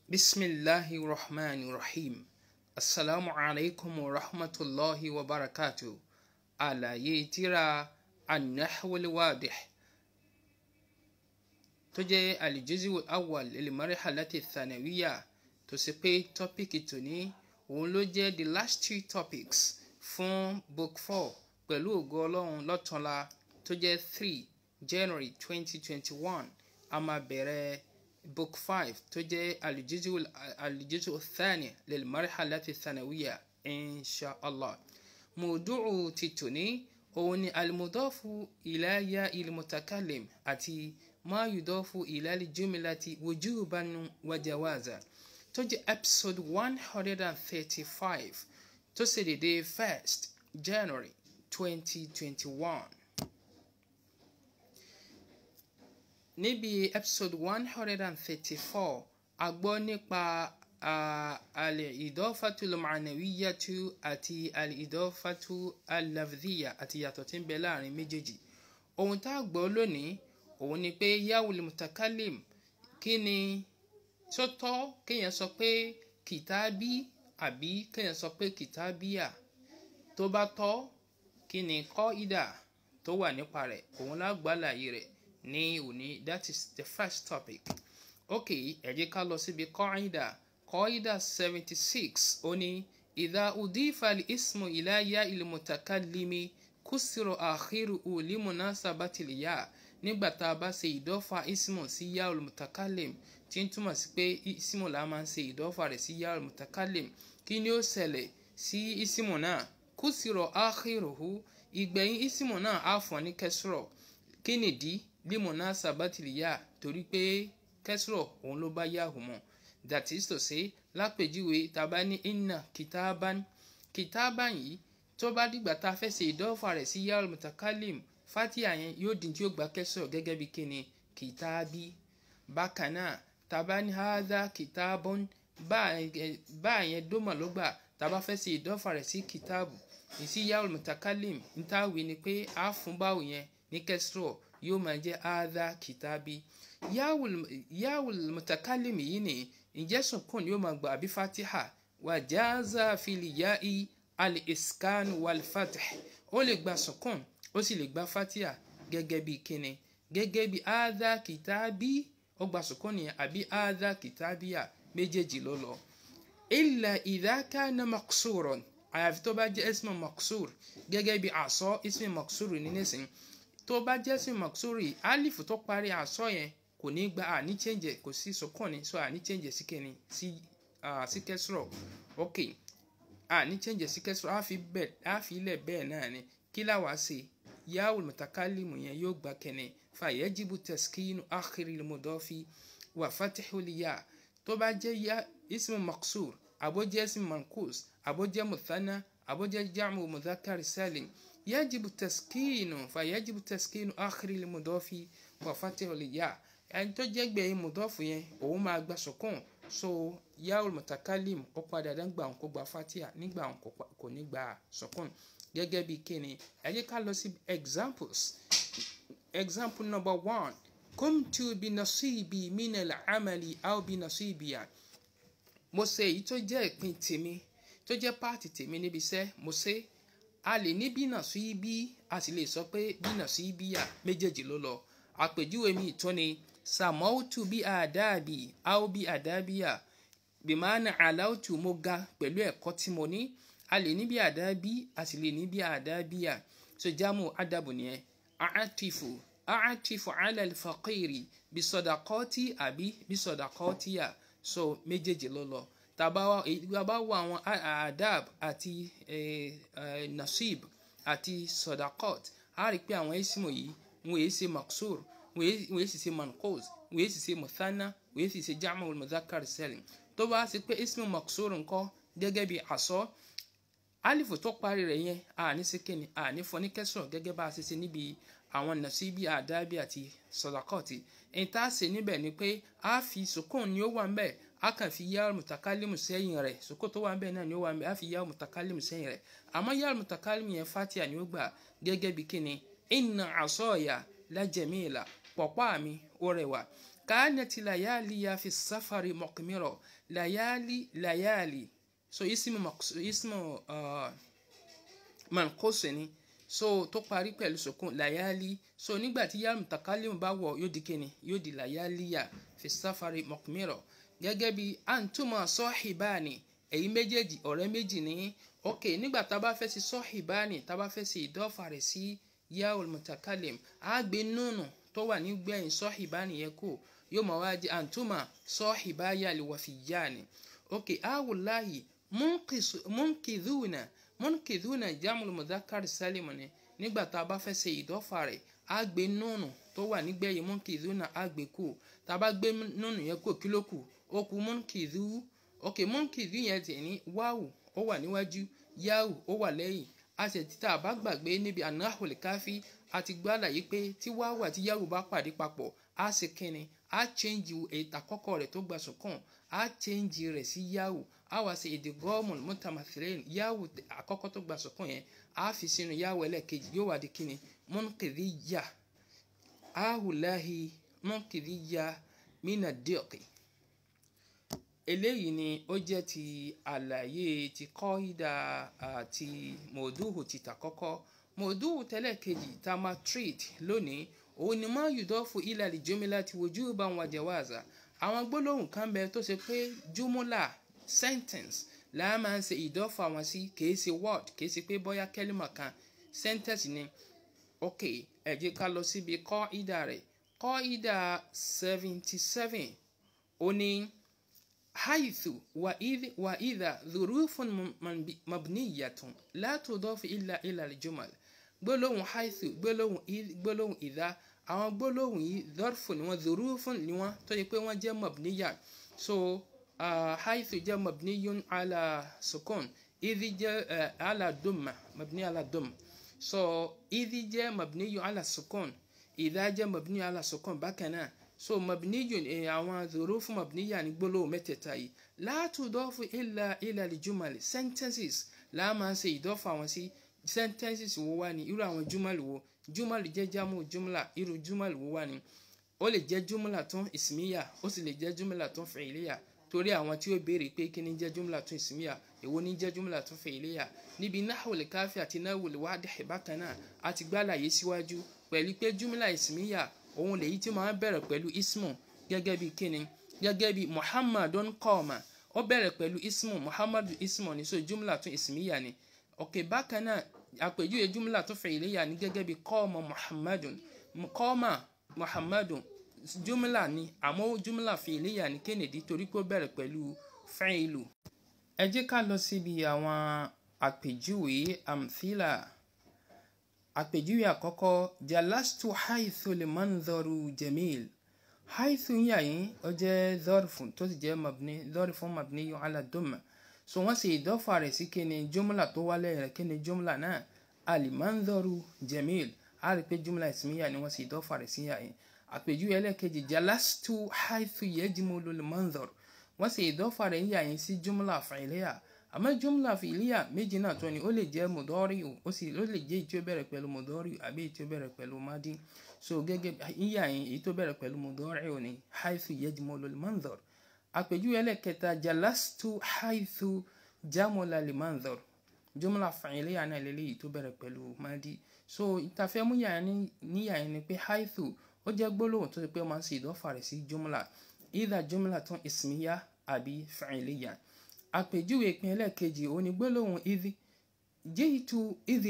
bisimilahi rahman rahim asalaamu alaykum wa rahmatulahi wa barakatu àlàyé tírà anahwalwadih tó jẹ́ alijizu awal ilmarhalati thanawiya tó sì pé tọ́píkì tòní òun ló jẹ́ the last two topics fún book four pẹ̀lú ògo ọlọ́run lọ́túnla tó jẹ́ three january twenty twenty one a máa bẹ̀rẹ̀ book five tó jẹ́ alijizu alijizu thani lilmarhalati thanawiya inshallah mùdúrù ti tòní òun ni alimudofu ilaya ilmutakalim àti ma yudofu ilali jumlati wujuban wa jawaza tó jẹ́ episode one hundred and thirty-five tó sì dédé first january twenty twenty-one. níbi episode one hundred and thirty-four a gbọ́ nípa al-idofatu al-ma'nawiyatu àti al-idofatu al-lafdhiya àti yàtọ̀ tí ń bẹ láàrin méjèèjì ohun tá a gbọ́ lónìí òun ni pé yawul mutakalim kí ni tó tọ́ kéèyàn sọ pé kìtàbí àbí kéèyàn sọ pé kìtàbíyà tó bá tọ́ kí ni kọ́ ìdà tó wà nípa rẹ̀ òun lágbàláyé rẹ̀ ní òní that is the first topic ok ẹ jẹ́ ká lọ síbi kọ́ìdà kọ́ìdà seventy six ó ní ìdá udifa ismu ìláyà ilmutakallimi kúsìrò àkírù ulimuna sabatiliya nígbà tá a bá ṣe ìdọ́fà ismu sí yá olùmutakallim tí ń túmọ̀ sí pé ismu la máa ń ṣe ìdọ́fà rẹ̀ sí yá olùmutakallim kí ni ó ṣẹlẹ̀ sí ismu náà kúsìrò àkírù ìgbẹ̀yìn ismu náà á fọ́n ní kẹsìrọ̀ kí nìdí limuna sabatiliya torí pé kẹsìrọ̀ òun ló bá yahoo mọ́ that is to say lápèjúwe tàbá ní inna kitaban kitaban yìí tó bá dìgbà tá a fẹ́ ṣe ìdọ́fà rẹ̀ sí yahoo mutakalim fatia yẹn yóò di tí ó gba kẹsìrọ̀ gẹ́gẹ́ bí kíni kitabi bákan náà tàbá ní hadha kitabun bá yẹn dómà ló gbà tàbá fẹ́ ṣe ìdọ́fà rẹ̀ sí kitabu ìsí yahoo mutakalim nítawí ni pé a fún báwo yẹn ní kẹsìrọ̀ yóò máa jẹ́ hadha kitabi yawul mutakalim yìí ni ǹjẹ́ sùnkún yóò máa gbà àbí fatiha wà jáza filiya'i al-iskan wal-fatih ó lè gba sùnkún ó sì lè gba fatiha gẹ́gẹ́ bí kíni gẹ́gẹ́ bí hadha kitabi ó gba sùnkún nìyẹn àbí hadha kitabiya méjèèjì ló lọ. illa idha kana maqsuran àyàfi tó bá jẹ́ ismu maqsur gẹ́gẹ́ bí àsọ ismu maqsur ní nísìnyí tó bá jẹ́ sí maksuri alifu tó parí àsọ yẹn kò ní gba àní change kò sí sọkàn ní so àní change sí kẹni sí sí kẹsùrọ ok àní change sí kẹsùrọ àfi bẹ́ẹ̀ àfi ilẹ̀ bẹ́ẹ̀ náà ni kí láwa ṣe yawul mutakalimu yẹn yóò gba kẹni fa yajibu taskinu akhiri mudofi wa fatihu liya tó bá jẹ́ ya ismu maksur àbójẹ́ ismu mankus àbójẹ́ muthana àbójẹ́ jamu mudhakar salim يجب التسكين فيجب تسكين آخر المضاف وفتح الياء ẹni tó jẹ́ gbẹ̀yìn mùdọ́fù yẹn òun máa gba sọ̀kún so yaul mutakalim ó padà dán gbà òun kó gba fatia nígbà òun kò ní gba sọ̀kún gẹ́gẹ́ bí kíni ẹ jẹ́ ká lọ sí examples example number one kumtu bi nasibi minal amali aw bi nasibiya mo ṣe èyí tó jẹ́ ìpín tèmi tó jẹ́ páàtì tèmi níbi iṣẹ́ mo ṣe a lè ní bínà sí bí a sì lè sọ pé bínà sí bíyà méjèèjì ló lọ àpèjúwe mi tó ni sàmọ́tù bí àdáàbì áó bí àdábíyà bìmánà aláwùtù mo ga pẹ̀lú ẹ̀kọ́ tí mo ní a lè ní bí àdábí a sì lè ní bí àdábíyà so jámù ádàbò nìyẹn àátìfù àátìfù alal faqiri bí sọdàkọ́tì àbí bí sọdàkọ́tìyà so méjèèjì ló lọ tàbá wo àwọn adab àti nasib àti sodakot a rí pé àwọn ismu yìí wọn èyí ṣe maksur wọn èyí sì ṣe mankos wọn èyí sì ṣe muthana wọn èyí sì ṣe jamu mudhakar salim tó bá ṣe pé ismu maksur ńkọ́ gẹ́gẹ́ bí asọ alifu tó parí rẹ̀ yẹn àní sekeni àní fọní kẹsàn gẹ́gẹ́ bá a ṣe ṣe níbi àwọn nasibi adabi àti sodakot ìta ṣe níbẹ̀ ni pé a fi sukun ni ó wà ń bẹ̀ a kàn fi yá mutakalimu sẹ́yìn rẹ̀ soko tó wà ń bẹ̀ náà ni ó wà ń bẹ̀ a fi yá mutakalimu sẹ́yìn rẹ̀ àmọ́ yá mutakalimu yẹn fatia ni ó gbà gẹ́gẹ́ bí kíni inna asọ́ọ̀yà la jamila pọ̀pá mi ó rẹwà كانت ليالي في السفر مقمرة ليالي ليالي so اسم مقص اسم uh, منقوص ni so tó parí pẹ̀lú sukun layali so nígbà tí yàrá mutakalim bá wọ̀ yóò di kíni yóò di layaliya fi safari mọ̀kúmírọ̀ gẹ́gẹ́ bí antuma sọ́hìbáni èyí méjèèjì ọ̀rẹ́ méjì ní ok nígbà tá a bá fẹ́ sí sọ́hìbáni tá a bá fẹ́ sí ìdọ́fà rẹ̀ sí yàrá mutakalim á gbé nùnù tó wà nígbẹ̀yìn sọ́hìbáni yẹn kù yóò máa wá di antuma sọ́hìbáyà lè wà fi yá ni ok awùláyì múnkìdúnà múnkìdúnà jámùlù mudhakar sálímù ni nígbà tá a bá fẹ́ ṣe ìdọ́fà rẹ̀ á gbé nùnù tó wà nígbẹ̀yìn múnkìdúnà á gbé kù tá a bá gbé nùnù yẹn kù kí ló kù ó kù múnkìdú ok múnkìdú yẹn tẹ̀ ní wáwù ó wà níwájú yáwù ó wà lẹ́yìn a sì ti tá a bá gbàgbé níbi anahul káfí a ti gbọ́ àlàyé pé tí wáwù àti yáwù bá pàdé papọ̀ á sì kíni á change ètò àkọ́kọ́ rẹ̀ tó gbà sùkàn á change rẹ̀ sí yáwù á wá sí èdè gọ́ọ̀mùn mutamathirin yáwù àkọ́kọ́ tó gbà sùkàn yẹn á fi sínú yáwù ẹlẹ́ẹ̀kejì yóò wá di kíni munkidiyya ahùláhi munkidiyya mina díọ̀kì eléyìí ni ó jẹ́ ti àlàyé ti kọ́ídà àti mòdúhù ti tàkọ́kọ́ mòdúhù tẹ́lẹ̀ kejì tá a máa treat lónìí òun ni máa yùdọ́fù ilà lè jùmílà ti wojú bá wọn jẹ̀wáàzà àwọn gbólóhùn kan bẹ tó ṣe pé jùmúlà sentence là máa ń ṣe ìdọ́fù àwọn sí kìí ṣe word kìí ṣe pé bóyá kẹ́límà kan sentence ni ok ẹ jẹ́ ká lọ síbi kọ́ídà rẹ̀ kọ́ídà seventy seven ó ní. حيث وإذ وإذا ظروف مبنية لا تضاف إلا إلى الجمل gbólóhùn حيث gbólóhùn إذ gbólóhùn إذا àwọn gbólóhùn yìí ظرف ni wọ́n ظروف ni wọ́n tó yẹ pé wọ́n jẹ́ مبنية so uh, حيث jẹ́ مبني على سكون إذ جẹ́ uh, على ضمة مبني على ضم so إذ jẹ́ مبني على سكون إذا jẹ́ مبني على سكون bákan náà so mabniyun ẹ àwọn zurufu mabniya ní gbólóhùn mẹ́tẹ̀ẹ̀ta yìí látúndọ́fù ilà ilà lìjúmọ̀lì sentences láàmà ṣe ìdọ́fà wọn sí sentences wo wá ní irú àwọn júmọ̀lì wo júmọ̀lì jẹ́ jámù júmọ̀là irú júmọ̀lì wo wá ní ó lè jẹ́ júmọ̀là tún ìsìmíyà ó sì lè jẹ́ júmọ̀là tún fẹ̀yìlíyà torí àwọn tí ó béèrè pé kí ni jẹ́ júmọ̀là tún ìsìmíyà èwo ni jẹ́ júmọ̀là tún fẹ̀yìlíyà níbi nahwul káfí àti nahwul wádìí bákan náà àti gbàlàyé síwájú pẹ̀lú pé júmọ̀là ìsìmíyà òun lèyí tí máa bẹ̀rẹ̀ pẹ̀lú ismu gẹ́gẹ́ bí kíni gẹ́gẹ́ bí muhammadun kọ́ọ̀mà ó bẹ̀rẹ̀ pẹ̀lú ismu muhammadu ismu ní so jumla tún ismiya ni òkè bákan náà àpèjúwe jumla tún fi'liya ní gẹ́gẹ́ bí kọ́ọ̀mà muhammadun kọ́ọ̀mà muhammadun jumla ni àmọ́ jumla fi'liya ní kennedy torí pé ó bẹ̀rẹ̀ pẹ̀lú fi'lu. ẹ jẹ́ ká lọ síbi àwọn àpèjúwe amthila àpèjúwe àkọ́kọ́ jalastu haithu limanzaru jamil haithu yà yín ó jẹ́ zọ́rfù tó sì jẹ́ mabni zọ́rfù mabni yóò ala dùnmà so wọ́n sì ìdọ́fà rẹ̀ sí kíni jumla tó wálé rẹ̀ kíni jumla náà alimanzaru jamil a rí pé jumla ismiya ni wọ́n sì ìdọ́fà rẹ̀ sí yà yín àpèjúwe ẹlẹ́kejì jalastu haithu yajmulu limanzaru wọ́n sì ìdọ́fà rẹ̀ yà yín sí jumla fa'iliya àmọ́ jumla fi'liya méjì náà tó ni ó lè jẹ́ mudori ó sì ó lè jẹ́ èyí tí ó bẹ̀rẹ̀ pẹ̀lú mudori àbí èyí tí ó bẹ̀rẹ̀ pẹ̀lú madi so gẹ́gẹ́ yíyà yín èyí tó bẹ̀rẹ̀ pẹ̀lú mudori ò ní haythu yajmulu al-manzar àpèjúwe ẹlẹ́kẹta jalastu haythu jamula al-manzar jumla fi'liya náà lélẹ́yìí tó bẹ̀rẹ̀ pẹ̀lú madi so ìtafẹ́ mú yà níyà yín ni pé haythu ó jẹ́ gbólóhùn tó ti pé ó máa ń ṣe ìdọ́fà rẹ̀ sí jumla either jumla tún ismiya àbí fi'liya àpèjúwe ìpín ẹlẹ́ẹ̀kejì òun ni gbólóhùn ìdí jíìtú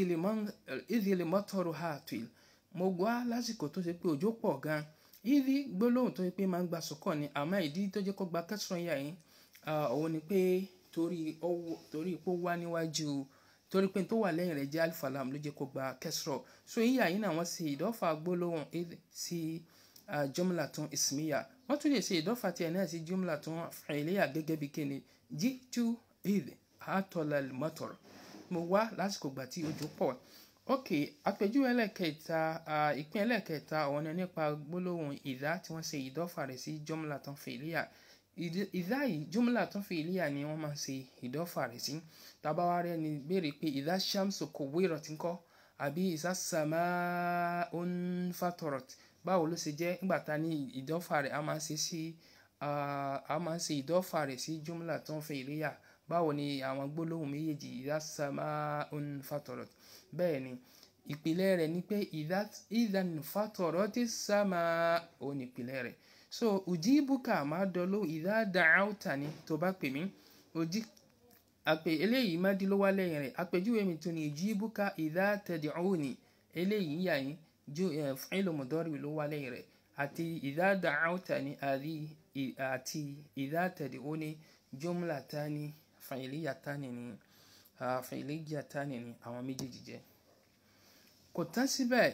ìdí lè mọ́tọ́rù hàtùl mo gbọ́ lásìkò tó ṣe pé òjò pọ̀ gan ìdí gbólóhùn tó ṣe pé máa ń gba sọ́kọ̀ ni àmọ́ ìdí tó jẹ́ kó gba kẹsàn-án yà yín òun ni pé torí torí pé ó wá níwájú torí pé tó wà lẹ́yìn rẹ̀ jẹ́ alifalam ló jẹ́ kó gba kẹsàn-án so yíyà yín náà wọ́n ṣe ìdọ́fà gbólóhùn ìdí sí jumla tún ismiya wọ́n tún lè ṣe ìdọ́fà tiẹ̀ náà sí jumla tún fi'liya gẹ́gẹ́ bí kíni jitu idh hatola motor mo wá lásìkò gbà tí òjò pọ̀ ok àpèjúwe ẹlẹ́kẹta ìpín ẹlẹ́kẹta ọ̀nà nípa gbólóhùn ìdá tí wọ́n ṣe ìdọ́fà rẹ̀ sí jumla tán fi'liya ìdá yìí jumla tán fi'liya ni wọ́n máa ń ṣe ìdọ́fà rẹ̀ sí tabawa rẹ̀ ni béèrè pé ìdá shamsu kuwirat ńkọ́ àbí ìsá sama'un fatorat báwo ló ṣe jẹ́ nígbà tá ní ìdọ́fà rẹ̀ a máa ń ṣe sí a máa ń ṣe ìdọ́fà rẹ̀ sí jumla tó ń fẹ́ ìléyà báwo ni àwọn gbólóhùn méjèèjì idha sama'un fatarat bẹ́ẹ̀ ni ìpìlẹ̀ rẹ̀ ni pé idhan fatarati sama' ò ní ìpìlẹ̀ rẹ̀ so ujibuka máa dọ́lọ́ idha da'awtani tó bá pè mí ojí àpè eléyìí má dín ló wá lẹ́yìn rẹ̀ àpèjúwe mi tún ní ujibuka idha tad'uni eléyìí yà yín ju fi'lu mudari ló wá lẹ́yìn rẹ̀ àti idha da'awtani àti idha tad'uni jumlatani fa'iliyatani ni fa'iliyatani ni àwọn méjèèjì jẹ́ kò tán síbẹ̀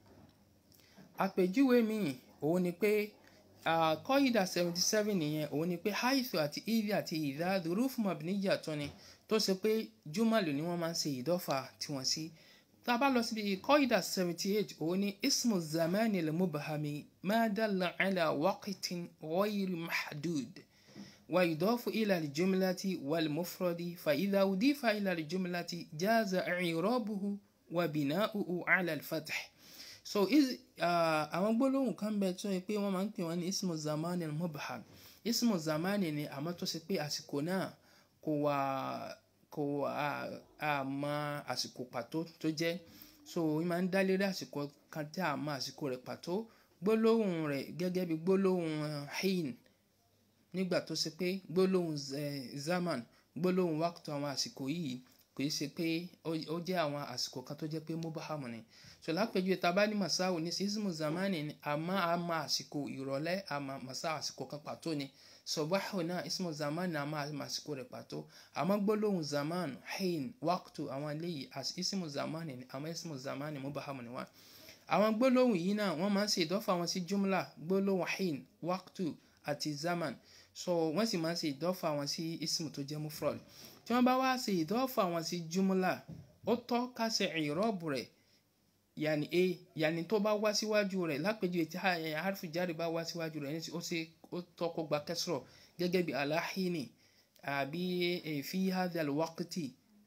àpèjúwe mi òun ni pé kọ́ìdà seventy seven nìyẹn òun ni pé haithu àti idhi àti idha dhurufu mabniya tó ni tó ṣe pé jùmọ̀lù ni wọ́n máa ń ṣe ìdọ́fà tiwọn sí tá a bá lọ síbi kọ́ìdà seventy eight òun ni ismu zamani al-mubhami ma dalla ala waqtin ghayri mahdud wa yudafu ila al-jumlati wal-mufradi fa idha udifa ila al-jumlati jaza i'rabuhu wa bina'uhu ala al-fath so àwọn gbólóhùn kan bẹ tó yẹ pé wọ́n máa ń pè wọ́n ní ismu zamani al-mubham ismu zamani ni àmọ́ tó ṣe pé àsìkò náà kò wà kò àmọ́ àsìkò pàtó tó jẹ́ so wọ́n máa ń dá lérí àsìkò kan tí a mọ̀ àsìkò rẹ̀ pàtó gbólóhùn rẹ̀ gẹ́gẹ́ bí gbólóhùn hin nígbà tó ṣe pé gbólóhùn zaman gbólóhùn wákàtí àwọn àsìkò yìí kò í ṣe pé ó jẹ́ àwọn àsìkò kan tó jẹ́ pé mubahamu ni so lápẹjù tá a bá ní masáwò ní sísímù zamani ni àmọ́ àmọ́ àsìkò ìrọ̀lẹ́ àmọ́ masá àsìkò kan pàtó ni sọ̀báhù náà ismu zamani àmọ́ àmọ́ àsìkò rẹ̀ pàtó àmọ́ gbólóhùn zaman hin wákàtí àwọn eléyìí ismu zamani ni àmọ́ ismu zamani mubahamu ni wọ́n àwọn gbólóhùn yìí náà wọ́n máa ń ṣe ìdọ́fà wọn sí jumla gbólóhùn hin wákàtí àti zaman so wọ́n sì máa ń ṣe ìdọ́fà wọn sí ismu tó jẹ́ mufrad tí wọ́n bá wá ṣe ìdọ́fà wọn sí jumla ó tọ́ ká ṣe ìrọ́bù rẹ̀ yàní a yàní tó bá wá síwájú rẹ̀ lápèjúwe tí harfi jáde bá wá síwájú rẹ̀ ó ṣe ó tọ́ kó gba kẹsìrọ̀ gẹ́gẹ́ bí aláhìní àbí fi hadha alwaqti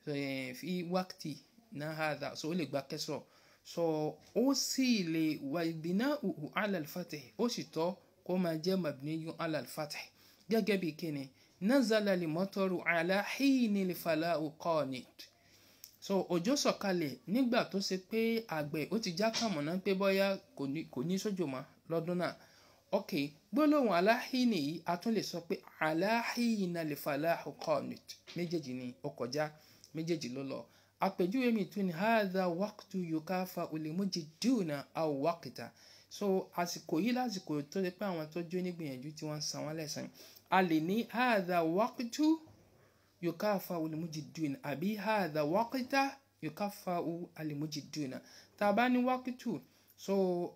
fi waqti náà hadha so ó lè gba kẹsìrọ̀ so ó sì lè wà bina'uhu ala al-fath ó sì tọ́ kó máa jẹ́ mabniyun ala al-fath gẹ́gẹ́ bí kíni nazala al-mataru ala hini al-fala'u qanit so òjò sọ̀kalẹ̀ nígbà tó ṣe pé àgbẹ̀ ó ti já kàmọ̀nà pé bọ́yá kò ní sójò mọ́ lọ́dún náà ok gbólóhùn aláhìnì yìí a tún lè sọ pé aláhìnà lè falahu qanit méjèèjì ni ó kọjá méjèèjì ló lọ àpèjúwe mi tún ni hadha waqtu yukafa ulimujiduna aw waqta so àsìkò yìí lásìkò tó ṣe pé àwọn tó jó nígbìyànjú tí wọ́n san wọ́n lẹ́san a lè ní hadha waqtu yukafa ulimujiduna àbí hadha waqta yukafa ulimujiduna tá a bá ní waqtu so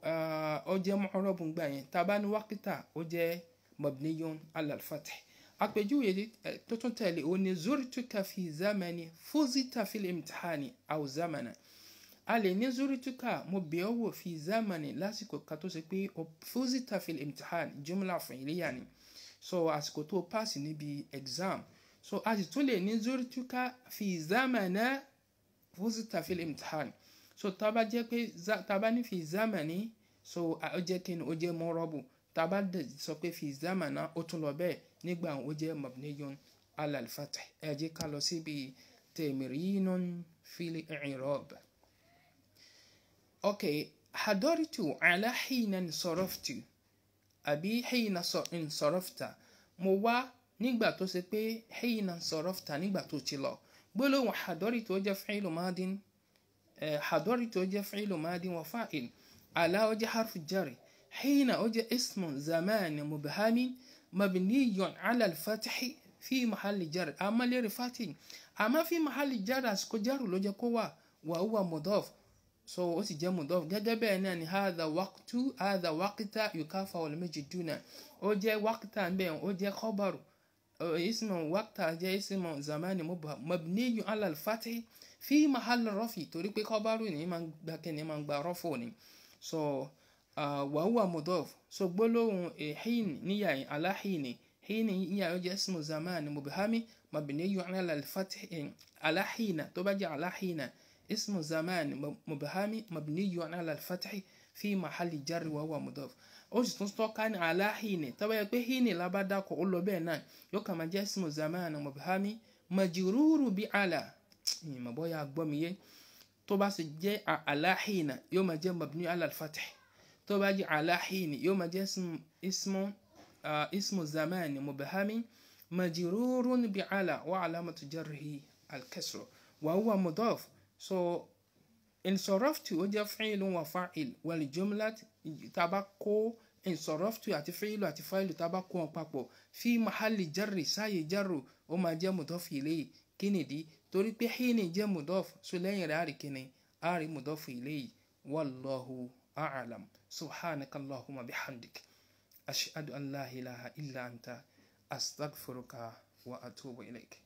ó jẹ́ mu'rabun gbà yẹn tá a bá ní waqta ó jẹ́ mabniyun ala al-fath àpèjúwe tó tún tẹ̀lé o ní zurtuka fi zamani fuzita fil imtihani aw zamana a lè ní zurtuka mo bẹ̀ ọ́ wò fi zamani lásìkò kan tó ṣe pé fuzita fil imtihan jumla fi'liya ni so àsìkò tó pass níbi exam so a sì tún lè ní zurtuka fi zamana fuzita fil imtihan so tá bá jẹ́ pé tá bá ní fi zamani so ó jẹ́ kí ni ó jẹ́ mọ́rọ́bù tá bá sọ pé fi zamana ó tún lọ bẹ́ẹ̀ nígbà ó jẹ́ mabniyun ala al-fath ẹ jẹ́ ká lọ síbi tẹ̀mìrínún fil i'rab. ok hadaritu ala hina nsaraftu àbí hina nsarafta mo wá nígbà tó ṣe pé hina nsarafta nígbà tó ti lọ gbólóhùn hadaritu ó jẹ́ fi'lu madin hadaritu ó jẹ́ fi'lu madin wa fa'il ala ó jẹ́ harfu jari hina ó jẹ́ ismun zamani mubhamin مبني على الفتح في محل جر أما لرفاتي أما في محل جر أسكو جر لو جكوا وهو مضاف so ó sì jẹ́ mudaf gẹ́gẹ́ bẹ́ẹ̀ náà ni hadha waqtu hadha waqta yukafa wal majiduna ó jẹ́ waqta bẹ́ẹ̀ ó jẹ́ khabaru ismu waqta jẹ́ ismu zamani mabniyu ala al-fathi fi mahall rafi torí pé khabaru ni máa ń gba kí ni máa ń gba rafu ni so wàhùwà mudaf so gbólóhùn hin níyà aláhìní hin níyà ó jẹ́ ismu zamani mubhami mabniyu ala al-fath aláhìnà tó bá jẹ́ aláhìnà اسم زمان مبهمي مبني على الفتح fi mahali jarri wa huwa mudaf ó sì tún tọ́ka ní aláhìnì tọ́ba yẹ pé hìnì lábàdàkọ̀ ó lọ bẹ́ẹ̀ náà yóò kà máa jẹ́ ismu zamani mubhami majururu bi ala ìmọ̀ bóyá gbọ́ mi yé tó bá sì jẹ́ aláhìnà yóò máa jẹ́ mabni ala al-fath tó bá jẹ́ aláhìnì yóò máa jẹ́ ismu ismu zamani mubhami majururun bi ala wa alamatu jarrihi al-kasra wa huwa mudaf so insaraftu ó jẹ́ fi'lun wa fa'il wal jumlat taba kó insaraftu àti fi'lu àti fa'ilu taba kó wọn papọ̀ fi mahali jarri sáyé jarru ó máa jẹ́ mudaf ilayhi kí nìdí torí pé híni jẹ́ mudaf so lẹ́yìn rẹ̀ àrí kíni àrí mudaf ilayhi wallahu a'lam subhanaka allahumma bihamdik ashhadu an la ilaha illa anta astaghfiruka wa atubu ilayk